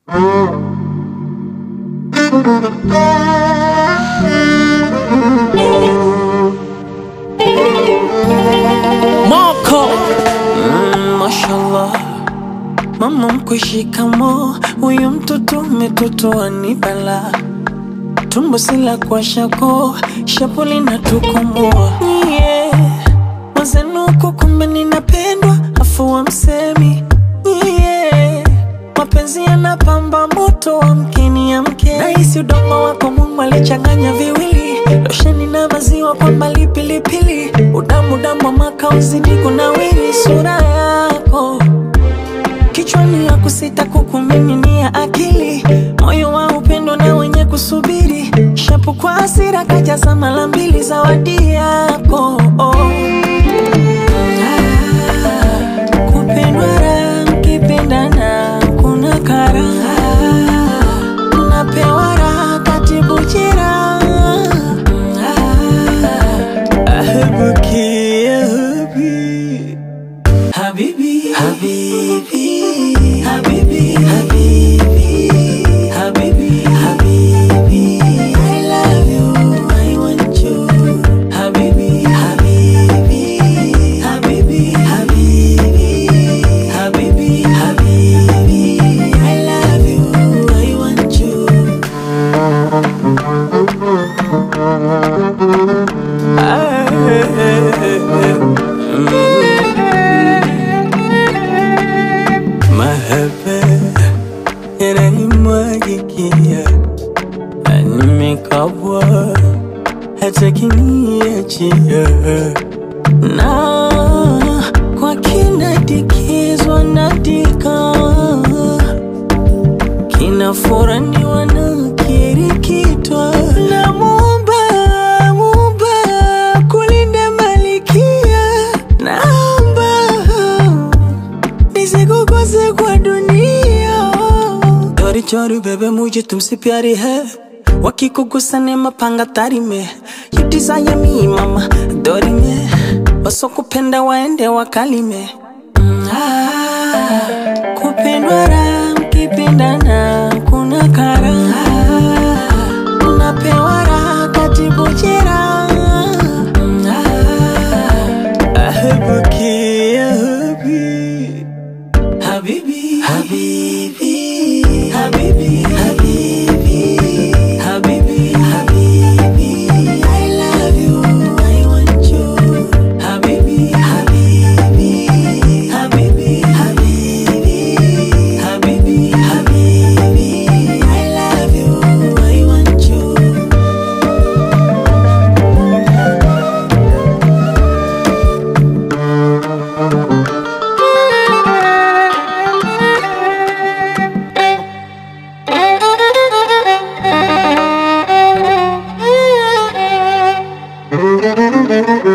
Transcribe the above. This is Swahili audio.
Moko mm, mashallah mama mkwe shikamo huyu mtoto umetotoa ni bala tumbo sila kwa shako shapuli na tukomoa yeah. mazenuko kumbe ninapendwa afu wa msemi yeah. mapenzi yanapamba moto wa mkeni ya mke nahisi udongo wako mungu alichanganya viwili losheni na maziwa kwa mbali pilipili udamu damu wa makauzi niko na wili sura yako kichwani ya kusita kukumiminia akili moyo wa upendo na wenye kusubiri shapu kwa hasira kajaza mara mbili zawadi yako oh. Ah, kupendwa raha mkipendana kuna karaha napewa raha katibu jeraha أحبك يا حبيبي حبيبي حبيبي حبيبي حبيبي حبيبي حبيبي I love you I want you حبيبي حبيبي حبيبي حبيبي حبيبي حبيبي I love you I want you mahaba yananimwagikia nimekabwa hata kiniachia na kwa kinadikizwa nadika kinafuraniwa na kirikitwa na muumba muumba kulinda malikia naomba nisikukose kwa dunia चोरी चोरी बेबे मुझे तुमसे प्यारी है वकी को गुस्सा ने mapanga tari me you desire me mama dori me wasokupenda waende wakalime Mm, ah, kupendwa raha mkipendana kuna karaha napewa raha katibu jeraha Mm, ah, ahabuki ya habibi Habibi, Habibi, Habibi, Habibi, Habibi, Habibi, I love you, I want you. Habibi, Habibi, Habibi, Habibi, Habibi, Habibi, I love you, I want you. Thank you.